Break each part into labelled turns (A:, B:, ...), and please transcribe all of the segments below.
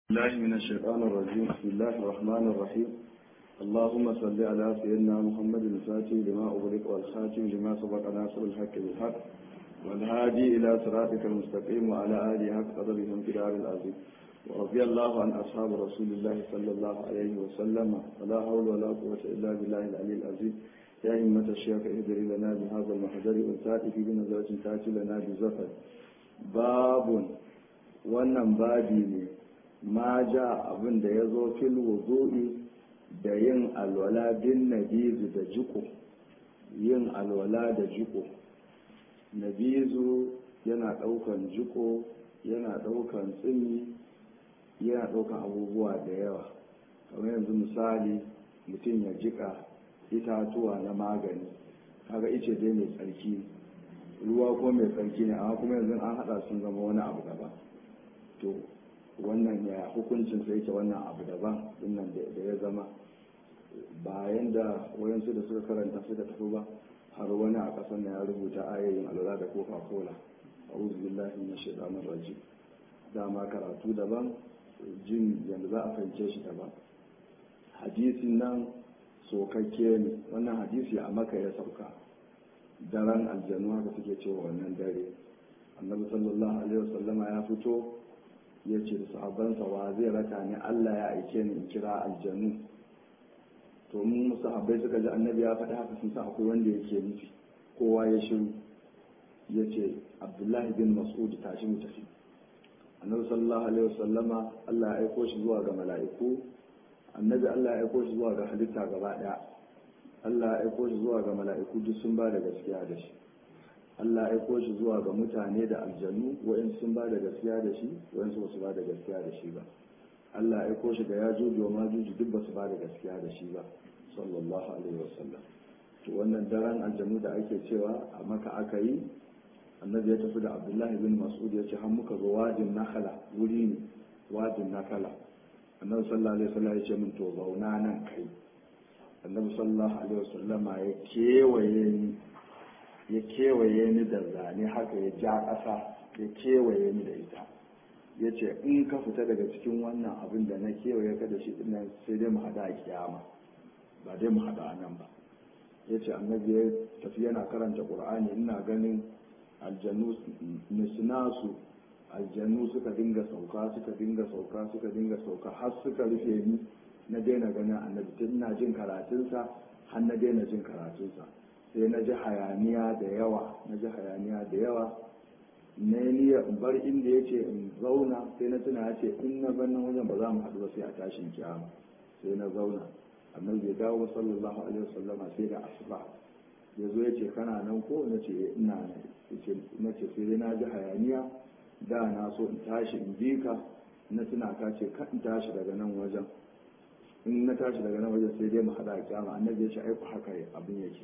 A: الله من الشيطان الرجيم بسم الله الرحمن الرحيم اللهم صل على سيدنا محمد الفاتح لما أغلق والخاتم لما سبق ناصر الحق بالحق والهادي إلى صراطك المستقيم وعلى آله حق قدره انقدار العظيم ورضي الله عن أصحاب رسول الله صلى الله عليه وسلم ولا حول ولا قوة إلا بالله العلي العظيم يا همة الشيخ اهدري لنا بهذا المحضر والتاتي في بنظرة تاتي لنا بزفر باب wannan babi ne ma ja abin da ya zo fil wudu'i da yin alwala bin nabizu da jiko yin alwala da jiko nabizu yana ɗaukan jiko yana ɗaukan tsini yana ɗaukan abubuwa da yawa kamar yanzu misali mutum ya jika itatuwa na magani kaga ice dai mai tsarki ruwa ko mai tsarki ne amma kuma yanzu an haɗa sun zama wani abu daban to wannan ya hukuncin sai yake wannan abu daban dinnan da ya zama bayan da wayansu da suka karanta suka tafi ba har wani a ƙasar na ya rubuta ayoyin alwala da coca cola a'udhu billahi minash shaitanir rajim dama karatu daban jin yanda za a fahimce shi daban hadisin nan sokakke ne wannan hadisi a maka ya sauka daren aljanu haka suke cewa wannan dare annabi sallallahu alaihi wasallama ya fito ya ce da sahabbansa wa zai raka ni Allah ya aike ni in kira aljanu to mun sahabbai suka ji annabi ya faɗi haka sun san akwai wanda yake nufi kowa ya shiru ya ce abdullahi bin mas'ud tashi mu tafi annabi sallallahu alaihi wasallama Allah ya aiko shi zuwa ga mala'iku annabi Allah ya aiko shi zuwa ga halitta gaba ɗaya Allah ya aiko shi zuwa ga mala'iku duk sun ba da gaskiya da shi Allah ya aiko shi zuwa ga mutane da aljanu wa'in sun ba da gaskiya da shi wa'in su basu ba da gaskiya da shi ba Allah ya aiko shi ga ya juju wa majuju duk basu ba da gaskiya da shi ba sallallahu alaihi wasallam to wannan daren aljanu da ake cewa a maka aka yi annabi ya tafi da abdullahi bin mas'ud ya ce har muka zo wajin nakala wuri ne wajin nakala annabi sallallahu alaihi wasallam ya ce min to zauna nan kai annabi sallallahu alaihi wasallama ya kewaye ni ya kewaye ni da zane haka ya ja ƙasa ya kewaye ni da ita ya ce in ka fita daga cikin wannan abin da na kewaye ka da shi dinnan sai dai mu haɗa a kiyama ba dai mu haɗa a nan ba ya ce annabi ya tafi yana karanta ƙur'ani ina ganin aljanu nisnasu aljanu suka dinga sauka suka dinga sauka suka dinga sauka har suka rufe ni na daina ganin annabi tun ina jin karatunsa har na daina jin karatunsa sai na ji hayaniya da yawa na ji hayaniya da yawa na niyya in bar inda ya ce in zauna sai na tuna ya ce in na bar nan wajen ba za mu haɗu ba sai a tashin kiyama sai na zauna annabi bai dawo sallallahu alaihi wasallama sai da asuba ya zo ya ce kana nan ko na ce ina nan na ce sai na ji hayaniya da na so in tashi in bi ka na tuna ka ce ka in tashi daga nan wajen in na tashi daga nan wajen sai dai mu haɗa a kiyama annabi ya ce aiku haka abin yake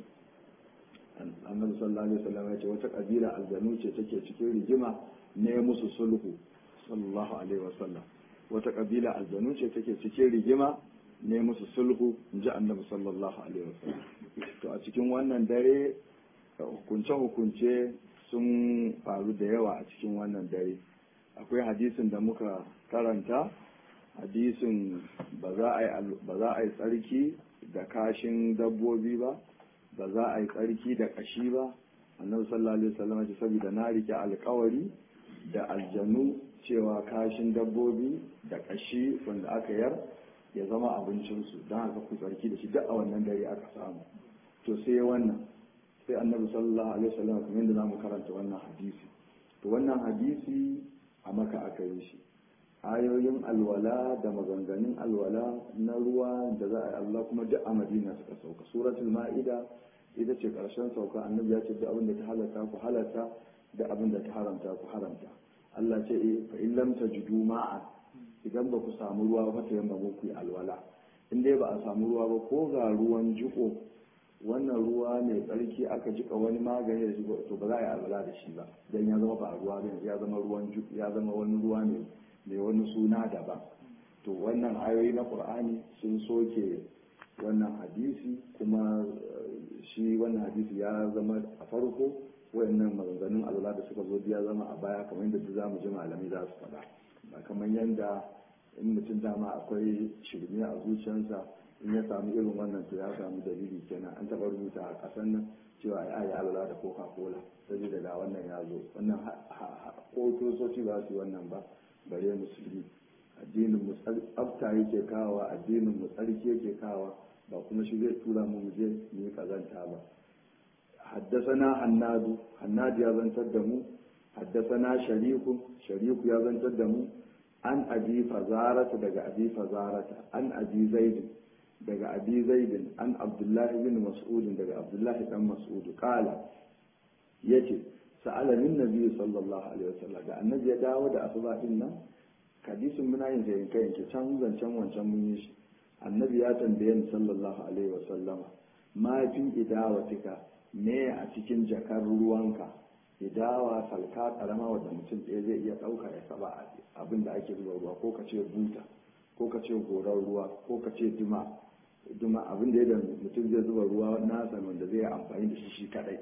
A: annabi sallallahu alaihi wasallam ya ce wata kabila aljanu ce take cikin rigima ne musu sulhu sallallahu alaihi wasallam wata kabila aljanu ce take cikin rigima ne musu sulhu in ji annabi sallallahu alaihi wasallam to a cikin wannan dare hukunce hukunce sun faru da yawa a cikin wannan dare akwai hadisin da muka karanta hadisin ba za a yi tsarki da kashin dabbobi ba ba za a yi tsarki da kashi ba annabi sallallahu alaihi wasallam ce saboda na rike alkawari da aljanu cewa kashin dabbobi da kashi wanda aka yar ya zama abincinsu don haka ku tsarki da shi duk a wannan dare aka samu to sai wannan sai annabi sallallahu alaihi wasallam kuma yadda zamu karanta wannan hadisi to wannan hadisi a maka aka yi shi ayoyin alwala da maganganun alwala na ruwa da za a yi Allah kuma duk a madina suka sauka suratul ma'ida ita ce karshen sauka annabi ya ce duk abin da ta halatta ku halatta da abin da ta haramta ku haramta Allah ce eh fa in lam tajidu ma'an idan ba ku samu ruwa ba ta yamma ku alwala in dai ba a samu ruwa ba ko ga ruwan jiko wannan ruwa mai tsarki aka jika wani magani da shi to ba za a yi alwala da shi ba dan ya zama ba ruwa ba ya zama ruwan ya zama wani ruwa ne mai wani suna daban to wannan ayoyi na qur'ani sun soke wannan hadisi kuma shi wannan hadisi ya zama a farko wayannan maganganun alwala da suka zo ya zama a baya kamar yadda za mu ji malamai za su faɗa ba kamar yadda in mutum dama akwai shirme a zuciyarsa in ya samu irin wannan to ya samu dalili kenan an taɓa rubuta a ƙasar nan cewa ya yi alwala da coca cola saboda da wannan ya zo wannan ko kiristoci ba su yi wannan ba bare musulmi addinin mu tsafta yake kawa addinin mu tsarki yake kawa ba kuma shi zai tura mu je mu yi kazanta ba haddasana hannadu hannadu ya zantar da mu haddasana shariku shariku ya zantar da mu an abi fazarata daga abi fazarata an abi zaidin daga abi zaidin an abdullahi bin mas'udin daga abdullahi dan mas'udu kala yace sa'ala min nabi sallallahu alaihi wasallam da annabi ya dawo da asuba din nan hadisin muna yin sai kai yanke can zancen wancan mun yi shi annabi ya tambaye ni sallallahu alaihi wasallam ma fi idawatika me a cikin jakar ruwanka idawa salka karama wanda mutum ɗaya zai iya ɗauka ya saba abin da ake zuba ruwa ko ka ce buta ko ka ce goron ruwa ko ka ce duma duma abin da ya mutum zai zuba ruwa nasa wanda zai amfani da shi shi kadai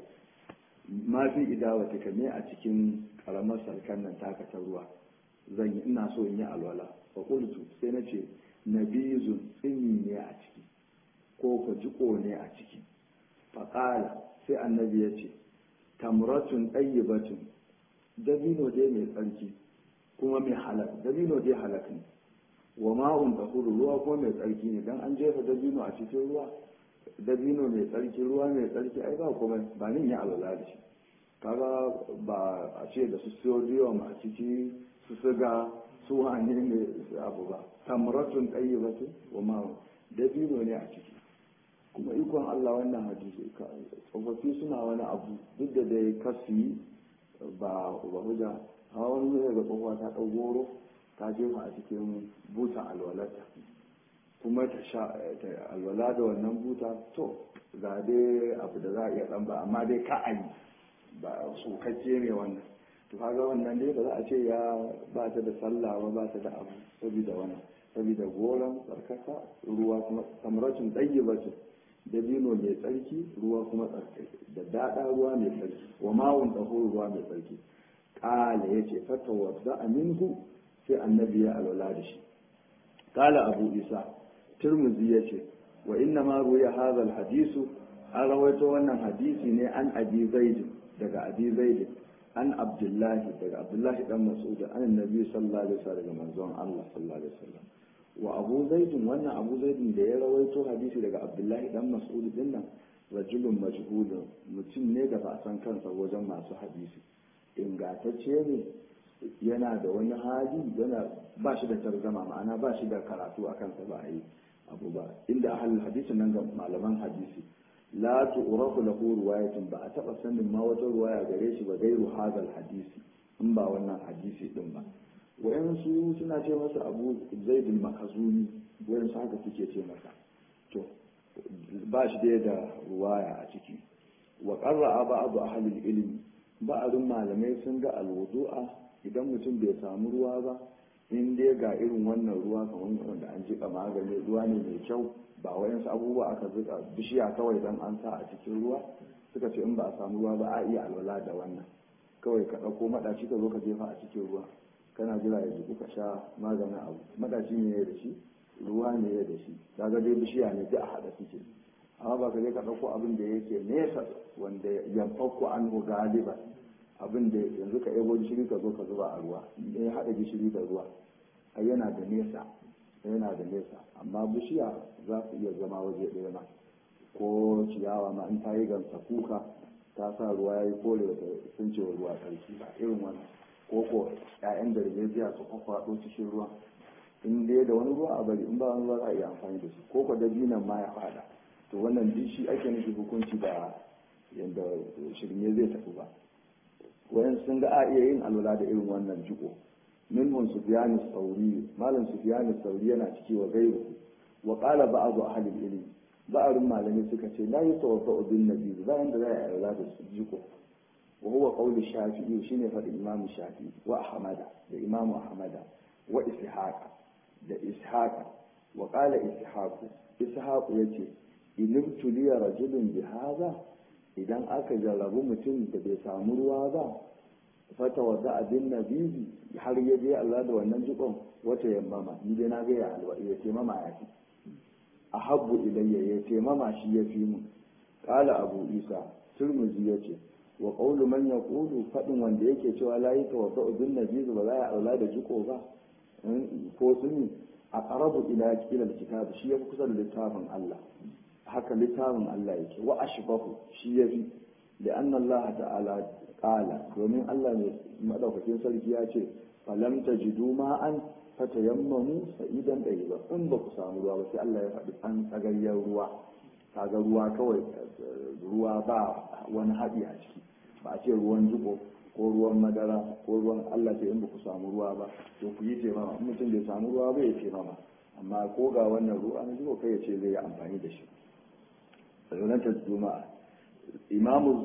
A: ma fi idawatika me a cikin karamar salkan nan taka ta ruwa zan yi ina so in yi alwala fa qultu sai na ce nabizun tsini ne a ciki ko ko jiko ne a ciki fa qala sai annabi ya ce tamratun ɗayyibatun dabino dai mai tsarki kuma mai halak dabino dai halak ne wa ma'un tahuru ruwa ko mai tsarki ne dan an jefa dabino a cikin ruwa dabino mai tsarki ruwa mai tsarki ai ba kuma ba nin ya alwala da shi kaga ba a ce da su sodium a ciki su siga su wani ne abu ba tamratun ɗayyibatun wa ma'un dabino ne a ciki kuma ikon Allah wannan hadisi tsofaffi suna wani abu duk da dai kasi ba ba hujja hawa wani zai ga tsohuwa ta ɗau goro ta jefa a cikin butan alwalata kuma ta sha alwala da wannan buta to ga dai abu da za a iya ɗan ba amma dai ka a yi ba tsokacce ne wannan to kaga wannan dai ba za a ce ya ba ta da sallah ba ba ta da abu saboda wannan saboda goron tsarkaka ruwa kuma samracin ɗayyibacin dabino mai tsarki ruwa kuma tsarki da daɗa ruwa mai tsarki wa ma'un ɗaho ruwa mai tsarki ƙala ya ce fata wadda aminku sai annabi ya alwala da shi ƙala abu isa turmuzi ya ce wa inna ma ruya hazal hadisu an rawaito wannan hadisi ne an abi zaidin daga abi zaidin an abdullahi daga abdullahi dan mas'ud an annabi sallallahu alaihi wasallam daga manzon Allah sallallahu alaihi wasallam wa abu zaidin wannan abu zaidin da ya rawaito hadisi daga abdullahi dan mas'ud din nan rajulun majhulun mutum ne da ba san kansa wajen masu hadisi ingantacce ne yana da wani hali yana ba shi da tarzama ma'ana ba shi da karatu a kansa ba a yi abu ba inda ahalin hadisi nan ga malaman hadisi la tu'rafu lahu riwayatun ba a taba sanin ma wata ruwaya gare shi ba gairu hadal hadisi in ba wannan hadisi din ba wayansu suna ce masa abu zaidul makazumi wayansu haka suke ce masa to ba shi dai da ruwaya a ciki wa qarra'a ba'd ahli ilmi ba'dun malamai sun ga alwudu'a idan mutum bai samu ruwa ba in dai ga irin wannan ruwa kamar wanda an jika magani ruwa ne mai kyau ba wayansu abubuwa aka zuka bishiya kawai dan an sa a cikin ruwa suka ce in ba a samu ruwa ba a iya alwala da wannan kawai ka ɗauko maɗaci ka zo ka jefa a cikin ruwa kana jira ya jiku ka sha maganin abu madaci ne da shi ruwa ne da shi kaga dai bishiya ne duk a haɗa suke amma ba ka je ka ɗauko abin da yake nesa wanda yamfakku an galiba abin da yanzu ka ebo gishiri ka zo ka zuba a ruwa ne haɗa gishiri da ruwa ai yana da nesa yana da nesa amma bishiya za su iya zama waje ɗaya ma ko ciyawa ma in ta yi gansa kuka ta sa ruwa ya yi kore da sun ce ruwa sarki ba irin wannan ko ko ƴaƴan darbejiya su kwakwaɗo cikin ruwa in dai da wani ruwa a bari in ba wani ruwa za a iya amfani da shi ko ko dabinan ma ya fada to wannan duk shi ake nufi hukunci da yadda shirme zai tafi ba wayan sun ga a iya yin alwala da irin wannan jiko minhum sufyan sauri malam sufyan sauri yana ciki wa gairu wa qala ba'd ahli ilmi ba'arun malami suka ce la yatawaffa bin nabi bayan da za a yi alwala da jiko وهو قول الشافعي شنو فد الإمام الشافعي وأحمد الإمام أحمد وإسحاق ده إسحاق وقال إسحاق إسحاق يتي إن ابتلي رجل بهذا idan aka jarrabu mutum da bai samu ruwa ba fata wadda abin nabizi har ya je Allah da wannan jikon wata yammama ni dai na ga ya alwa ya taimama ya fi a habbu ilayya ya taimama shi ya fi mun kala abu isa turmuzi ya ce wa qawlu man yaqulu fadin wanda yake cewa la yi tawadda bin nabizi ba za ya aula da jiko ba ko sunni a qarabu ila ila kitab shi ya fi kusa da littafin Allah haka littafin Allah yake wa ashbahu shi ya fi لأن الله تعالى قال domin Allah mai madaukakin sarki ya ce falam tajidu ma'an fatayammamu sa'idan ba in ba ku samu ruwa ba sai Allah ya faɗi an tsagayyar ruwa kaga ruwa kawai ruwa ba wani haɗi a ciki ba a ce ruwan jiko ko ruwan madara ko ruwan Allah ce in ba ku samu ruwa ba to ku yi taimama in mutum bai samu ruwa ba ya taimama amma ko ga wannan ruwa na jiko kai ya ce zai yi amfani da shi ranar juma'a imamu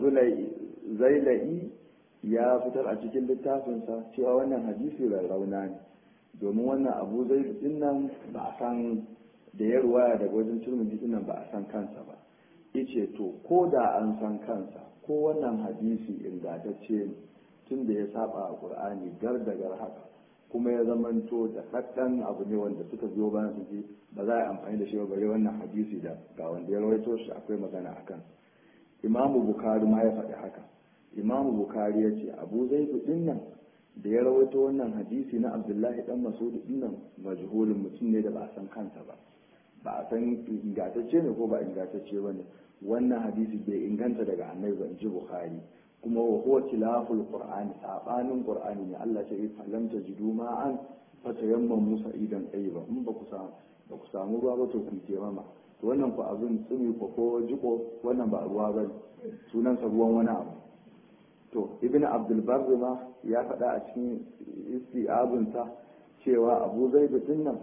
A: zaila'i ya fitar a cikin littafinsa cewa wannan hadisi rarrauna ne domin wannan abu zai din nan ba a san da ya ruwaya daga wajen turmiji din nan ba a san kansa ba ice to ko da an san kansa ko wannan hadisi ingantacce ne tun da ya saba a qur'ani gar da gar haka kuma ya zamanto da ɗaɗɗan abu ne wanda suka biyo bayan su ji ba za a yi amfani da shi ba bare wannan hadisi da ga wanda ya rawaito shi akwai magana a kansa imamu bukari ma ya faɗi haka imamu bukari ya ce abu zaidu din nan da ya rawaito wannan hadisi na abdullahi dan masudu din nan majhulin mutum ne da ba a san kansa ba ba a san ingantacce ne ko ba ingantacce ba ne wannan hadisi bai inganta daga annabi ba in ji bukari kuma wa huwa tilaful qur'ani sabanin qur'ani ne Allah ce fa lam tajidu ma'an fatayammamu sa'idan tayyiba in ba ku samu ba ku samu ruwa ba to ku taimama to wannan ku abin tsumi ko ko jiko wannan ba ruwa ba sunansa ruwan wani abu to ibn abdul barri ma ya faɗa a cikin isti'abinsa cewa abu zai din nan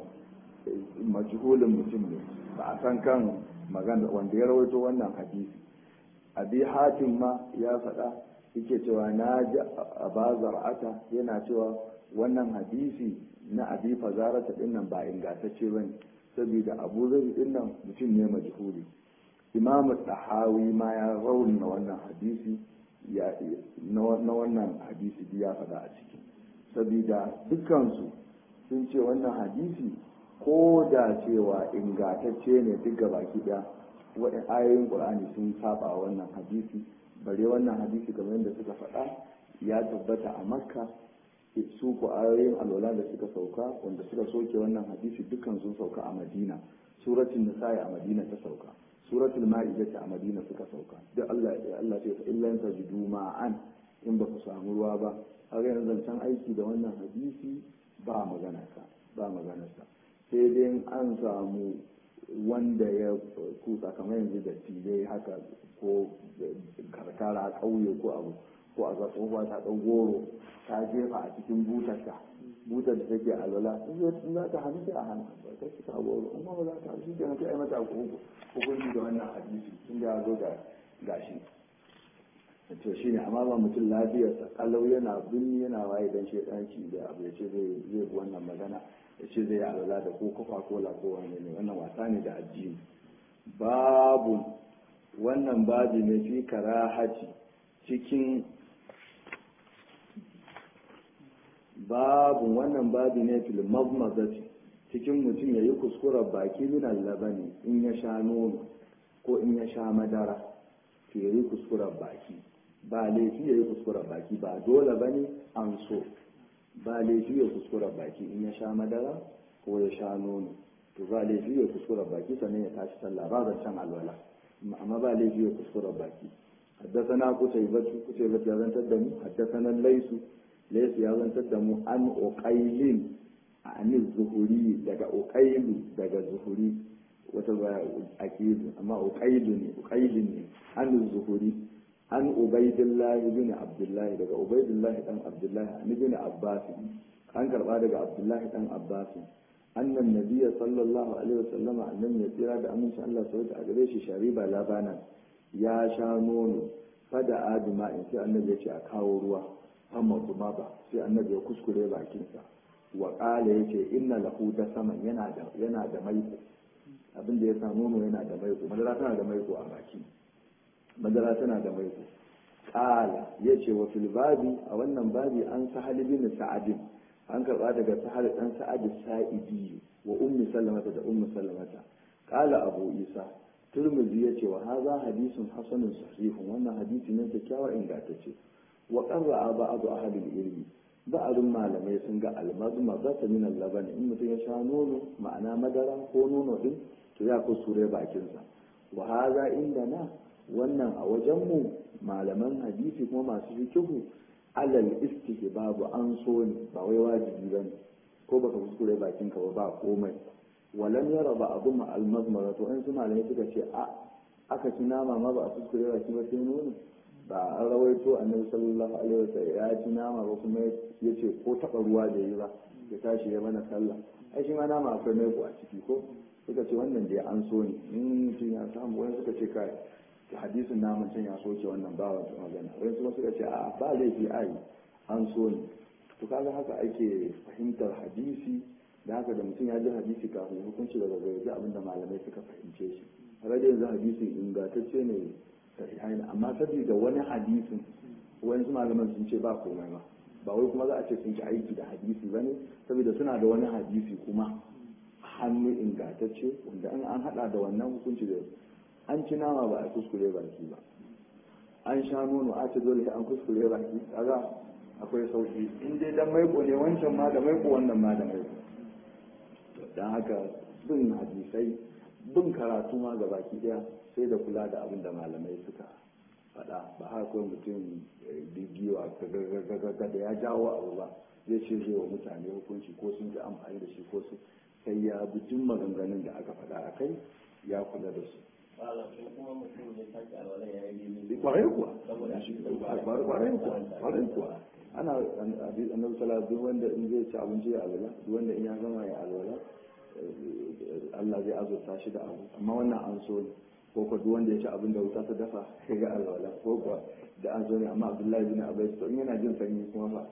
A: majhulin mutum ne ba a san kan magana wanda ya rawaito wannan hadisi abi hatim ma ya faɗa yake cewa na ji abazar ata yana cewa wannan hadisi na abi fazarata din nan ba ingantacce bane saboda abu zai din nan mutum ne majhuli imam tahawi ma ya rauna wannan hadisi ya na wannan hadisi ya faɗa a ciki saboda dukkansu sun ce wannan hadisi ko da cewa ingantacce ne duk ga baki ɗaya waɗin ayoyin ƙur'ani sun saba wannan hadisi bare wannan hadisi kamar yadda suka faɗa ya tabbata a makka su ku ayoyin alwala da suka sauka wanda suka soke wannan hadisi dukkan sun sauka a madina suratul nisa'i a madina ta sauka suratul ma'ida a madina suka sauka duk Allah ya Allah ce fa illa tajidu ma'an in ba ku samu ruwa ba har yanzu zancen aiki da wannan hadisi ba magana sa ba magana sa sai dai an samu wanda ya kusa kamar yanzu da tilai haka ko karkara ƙauye ko abu ko a ga tsohuwa ta ɗau goro ta jefa a cikin butarta butar da take alwala in za ta hannu sai a hannu ba ta cika goro in ba za ta hannu shi ke na kai mata hukunci da wannan hadisi tun da ya zo ga gashi to shi ne amma ba mutum lafiyarsa kalau yana binni yana waye dan shedanci da abu ya ce zai zai wannan magana ya ce zai alwala da ko kofa kola ko wani ne wannan wasa ne da addini babu wannan babi ne fi karahati cikin babu wannan babi ne fil mazmazati cikin mutum ya yi kuskuren baki min labani in ya sha nono ko in ya sha madara to ya yi kuskuren baki ba laifi ya yi kuskuren baki ba dole ba ne an so ba laifi ya kuskuren baki in ya sha madara ko ya sha nono to ba laifi ya kuskuren baki sannan ya tashi sallah ba zancen alwala amma ba laifi ya kuskuren baki حدثنا قتيبة قتيبة يا زنت الدم حدثنا الليث ليس يا زنت الدم عن أقيل عن الزهري دقا أقيل دقا الزهري وتبع أكيد أما أقيل أقيل عن الزهري عن عبيد الله بن عبد الله دقا عبيد الله بن عبد الله عن ابن عباس عن كربا دقا عبد الله بن عباس أن النبي صلى الله عليه وسلم أن يسير بأمن شاء الله سويت أقريش شريبا لبانا ya sha nono fada adima in sai annabi ya ce a kawo ruwa amma kuma ba sai annabi ya kuskure bakinsa wa ƙala ya ce inna lahu da saman yana da yana da maiko abin da ya sa nono yana da maiko madara tana da maiko a baki madara tana da maiko qala yace wa fil babi a wannan babi an sahal bin sa'ad an karba daga sahal dan sa'ad sa'idi wa ummi sallamata da ummi sallamata qala abu isa turmuzi yace wa hadha hadithun hasanun sahihun wannan hadisi ne kyakkyawa ingantacce wa qarra ba'd ahli ilmi ba'adun malamai sun ga almazma za ta min laban in mutum ya sha nono ma'ana madara ko nono din to ya kusure bakinsa wa haza inda na wannan a wajenmu malaman hadisi kuma masu fikihu alal istihbabu an so ne ba wai wajibi bane ko baka kuskure bakinka ba ba komai walam yara ba abu ma almazmara to in su malamai suka ce a aka ci nama ma ba a kuskure baki ba sai nono ba an rawaito annabi sallallahu alaihi wasallam ya ci nama ba kuma ya ce ko taɓa ruwa da yi ba ya tashi ya mana sallah ai shi ma nama akwai mai a ciki ko suka ce wannan dai an so ne in mutum ya samu wani suka ce kai hadisin naman can ya soke wannan ba wata magana wani kuma suka ce a ba laifi ai an so ne to kaga haka ake fahimtar hadisi da haka da mutum ya ji hadisi kafin hukunci daga zai ji abinda malamai suka fahimce shi har da yanzu hadisin ingantacce ne sahihain amma saboda wani hadisin wani malaman sun ce ba komai ba ba wai kuma za a ce sun ci aiki da hadisi bane saboda suna da wani hadisi kuma hannu ingantacce wanda an an hada da wannan hukunci da an ci nama ba a kuskure baki ba an sha nono a ce dole an kuskure baki kaga akwai sauki in dai dan maiko ne wancan ma da maiko wannan ma da maiko dan haka bin hadisai bin karatu ma ga baki daya sai da kula da abin da malamai suka faɗa ba haka kawai mutum bigiwa ga da ya jawo abu ba zai ce zai wa mutane hukunci ko sun ji amfani da shi ko su sai ya bi duk maganganun da aka faɗa a kai ya kula da su kwarai kuwa kwarai kuwa kwarai kuwa ana annabi sallallahu duk wanda in zai ci abinci ya alwala duk wanda in ya gama ya alwala Allah zai azurta shi da abu amma wannan an so ne ko ko duk wanda ya ci abin da wuta ta dafa ya ga alwala ko kuwa da an so ne amma Abdullahi bin Abbas to in yana jin sanyi kuma fa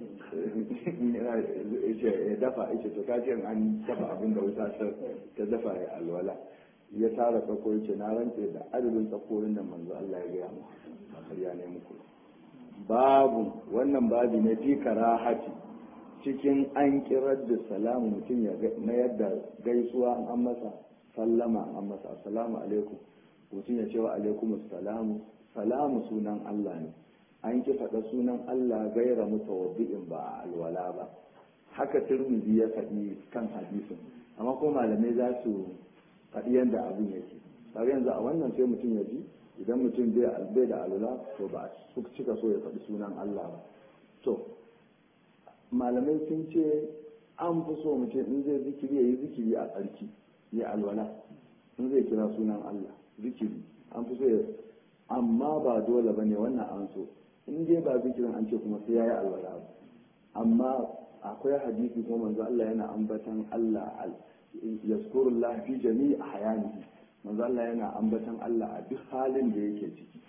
A: ya dafa yace to kace an dafa abin da wuta ta dafa ya alwala ya tara tsako yace na rantse da adadin tsakorin da manzo Allah ya gaya mu ba kariya ne muku babu wannan babi ne fi karahati cikin an kirar da salamu mutum ya mayar da gaisuwa an masa sallama an masa assalamu alaikum mutum ya ce wa alaikum salamu salamu sunan Allah ne an ki faɗa sunan Allah gaira mutawaddi'in ba a alwala ba haka turmizi ya faɗi kan hadisin amma ko malamai za su faɗi yadda abin yake tare yanzu a wannan sai mutum ya ji idan mutum bai da alwala to ba su cika so ya faɗi sunan Allah ba to malamai sun ce an fi so mutum in zai zikiri ya yi zikiri a tsarki ya alwala in zai kira sunan Allah zikiri an fi so ya amma ba dole ba ne wannan an so in dai ba zikirin an ce kuma sai ya yi alwala ba amma akwai hadisi kuma manzo Allah yana ambatan Allah yazkurullah fi jami'i ahyanihi manzo Allah yana ambatan Allah a duk halin da yake ciki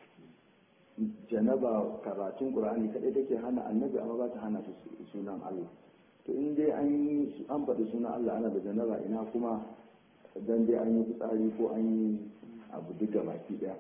A: janaba karatun qur'ani kadai take hana annabi amma ba ta hana sunan Allah to in dai an yi an faɗi sunan Allah ana da janaba ina kuma dan dai an yi fitsari ko an yi abu duk da baki daya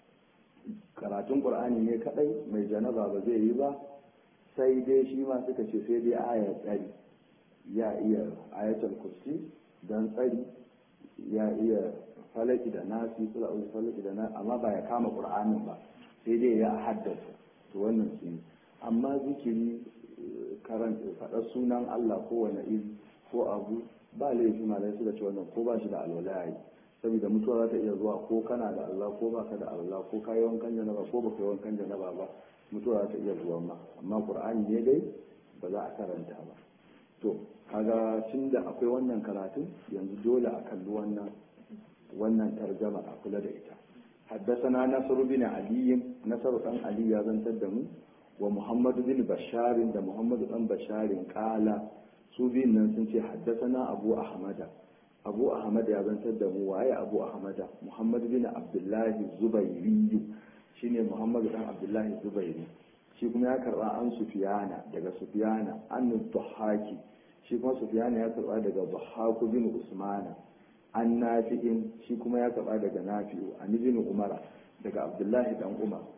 A: karatun qur'ani ne kadai mai janaba ba zai yi ba sai dai shi ma suka ce sai dai aya tsari ya iya ayatul kursi dan tsari ya iya falaki da nasi kula falaki da nasi amma ba ya kama qur'anin ba sai dai ya haddasa to wannan shi amma zikiri karanta faɗar sunan Allah ko wani iri ko abu ba laifi malai suka ce wannan ko ba shi da alwala yayi saboda mutuwa za ta iya zuwa ko kana da Allah ko ba ka da Allah ko ka yi wankan janaba ko ba ka yi wankan janaba ba mutuwa za ta iya zuwa ma amma qur'ani ne dai ba za a karanta ba to kaga tun da akwai wannan karatun yanzu dole a kalli wannan wannan tarjama a kula da ita حدثنا نصر بن علي نصر بن علي يا زنتر دمو ومحمد بن بشار ده محمد بن بشار قال su biyun nan sun ce haddasana abu ahmada abu ahmad ya zantar da mu waye abu ahmada muhammad bin abdullahi zubairi shine muhammad dan abdullahi zubairi shi kuma ya karba an sufiyana daga sufiyana an duhaki shi kuma sufiyana ya karba daga duhaku bin usmana an nafi'in shi kuma ya karba daga nafi'u an bin umara daga abdullahi dan umar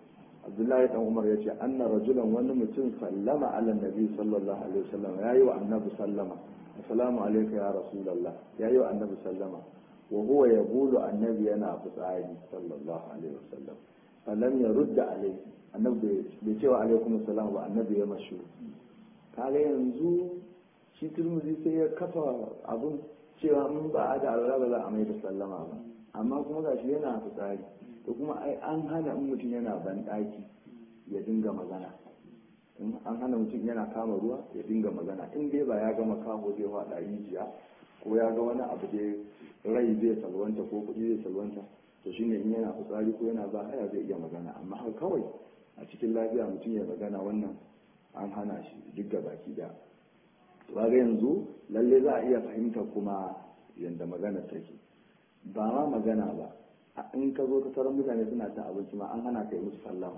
A: abdullahi dan umar ya ce anna rajulan wani mutum sallama ala nabi sallallahu alaihi wasallam ya yi wa annabi sallama assalamu alaikum ya rasulullah ya yi wa annabi sallama wa huwa yaqulu annabi yana fitsari sallallahu alaihi wasallam falam yarudda alaihi annabi bai cewa alaikum assalam ba annabi ya mashu kaga yanzu shi turmuzi sai ya kafa abun cewa mun ba a da alwala ba za a mai da sallama ba amma kuma gashi yana fitsari to kuma ai an hana in mutum yana banɗaki ya dinga magana in an hana mutum yana kama ruwa ya dinga magana in dai ba ya gama kawo zai faɗa rijiya ko ya ga wani abu dai rai zai salwanta ko kuɗi zai salwanta to shine in yana fitsari ko yana ba haya zai iya magana amma haka kawai a cikin lafiya mutum ya magana wannan an hana shi duk da baki da ba ga yanzu lalle za a iya fahimta kuma yadda magana take ba ma magana ba in ka zo ka taron mutane suna cin abinci ma an hana ka yi musu sallama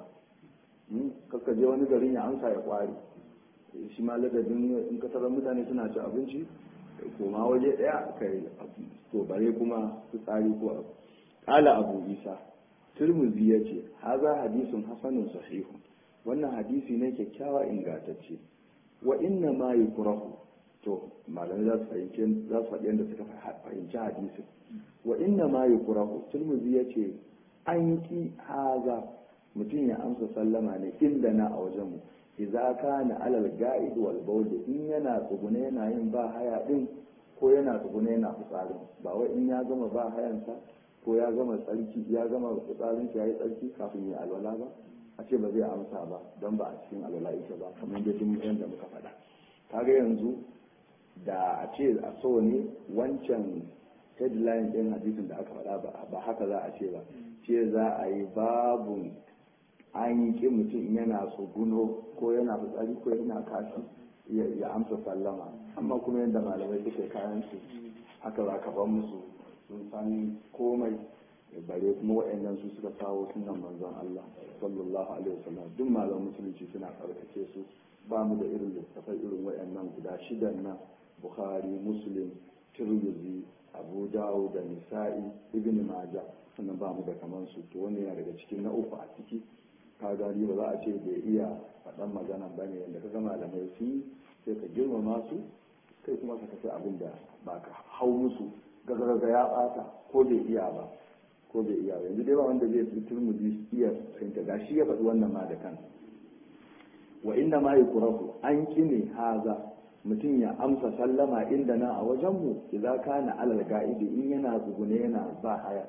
A: kakka je wani garin ya amsa ya kware shi ma ladabin in ka taron mutane suna cin abinci koma waje daya ka yi to bare kuma fitsari ko abu kala abu isa turmuzi ya ce haza hadisun hasanun sahihun wannan hadisi ne kyakkyawa ingantacce wa inna ma yukrahu to malamai za su fahimci za su faɗi yadda suka fahimci hadisin wa inna ma yukrahu turmuzi ya ce an ki haza mutum ya amsa sallama ne inda na a wajen mu idza kana alal ga'id wal bawl in yana tsugune yana yin ba haya din ko yana tsugune yana fitsarin ba wai in ya gama ba hayansa ko ya gama tsarki ya gama fitsarin ya yi tsarki kafin ya alwala ba a ce ba zai amsa ba don ba a cikin alwala ita ba kamar da duk yadda muka faɗa kaga yanzu da a ce a so ne wancan headline ɗin hadisin da aka faɗa ba haka za a ce ba ce za a yi babu an yi ƙin mutum yana tsuguno ko yana fitsari ko yana kashi ya amsa sallama amma kuma yadda malamai suke kayan su haka za ka ban musu sun san komai bare kuma waɗannan su suka kawo sunan manzon Allah sallallahu alaihi wasallam duk malam musulunci suna karkace su ba mu da irin littafai irin waɗannan guda shidan nan Bukhari Muslim Tirmidhi Abu Dawud da Nisa'i Ibn Majah sannan ba mu da kaman su to wannan yana daga cikin na uku a ciki ka gani ba za a ce bai iya faɗan magana ba ne yadda ka ga malamai sun sai ka girmama su kai kuma ka tafi abin da ba ka hau musu gagaraga ya ɓata ko bai iya ba ko bai iya ba yanzu dai ba wanda zai fi turmudi iya fahimta ga shi ya faɗi wannan ma da kansa wa inda ma yi kurahu an kine haza mutum ya amsa sallama inda na a wajenmu idza kana alal ga'idi in yana tsugune yana ba haya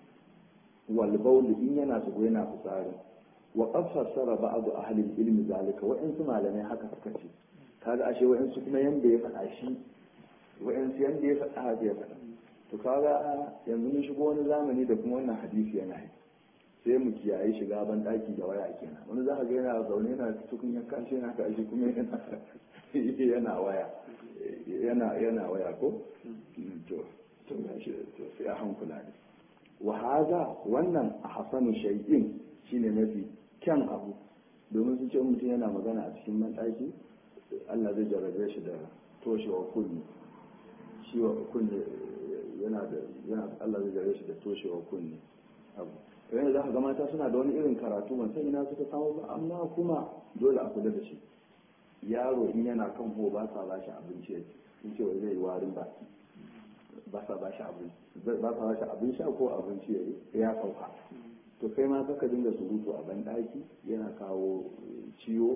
A: wal in yana tsugune yana fitsari wa qad fassara ba'd ahli al-ilm zalika wa in su malamai haka suka ce kaga ashe wa in su kuma yanda ya faɗa shi wa in su yanda ya faɗa haka ya faɗa to kaga yanzu mun shigo wani zamani da kuma wannan hadisi yana yi sai mu kiyaye shiga ban daki da waya kenan wani za ka ga yana zaune yana cikin ya kashe yana ka shi kuma yana yana waya yana yana waya ko to to to sai a hankula ne wa hada wannan a hasanu shay'in shine mafi kyan abu domin sun ce mutum yana magana a cikin banɗaki Allah zai jarrabe shi da toshewa kunni shi wa kunni yana da yana Allah zai jarrabe shi da toshewa kunni abu yanzu za ka ga mata suna da wani irin karatu ban san ina suka samu ba amma kuma dole a kula da shi yaro in yana kan ho ba sa ba shi abinci ya ci sun ce wai zai yi warin baki ba sa ba shi abinci ba sa ba shi abin sha ko abinci ya ya sauka to kai ma kaka dinga surutu a banɗaki yana kawo ciwo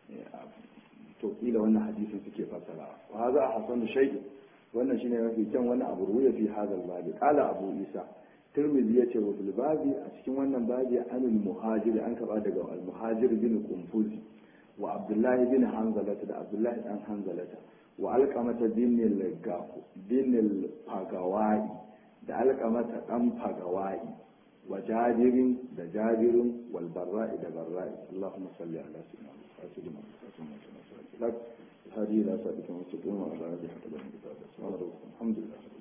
A: to kila wannan hadisin suke fassara wa haza hasanu shay'in wannan shine mafi kyan wani abu ruya fi hadal babi qala abu isa tirmidhi yace wa fil babi a cikin wannan babi anil muhajir an kaba daga al muhajir bin kumfuzi wa abdullah bin hanzalata da abdullah dan hanzalata wa alqamata bin al gafu bin al fagawai da alqamata dan fagawai wa jabirin da jabirin wal barra'i da barra'i allahumma salli ala sayyidina محمد هذه لا سابقة مستقيمة على هذه حتى الحمد لله